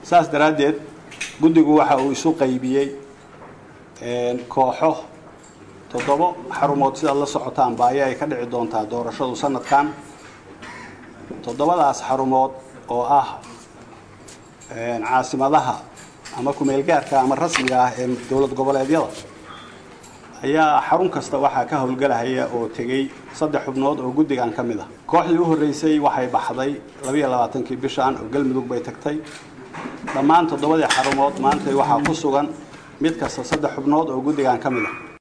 saas daraaddeed guddigu waxa uu isu qaybiyey kooxo toddobo xarumood sidaad la socotaan baayo ay ka dhici doontaa doorashadu sanadkan toddobadaas xarumood oo ah caasimadaha ama kumeelgaarka ama rasmiga ah ee dowlad goboleedyada ayaa xarun kasta waxaa ka howlgelahaya oo tegey saddex xubnood oo guddigan ka mid ah kooxdii u horreysay waxay baxday labayo labaatankii bishan oo galmudug bay tagtay dhammaan toddobadii xarumood maantay waxaa ku sugan mid kasta saddex xubnood oo guddigan ka mid ah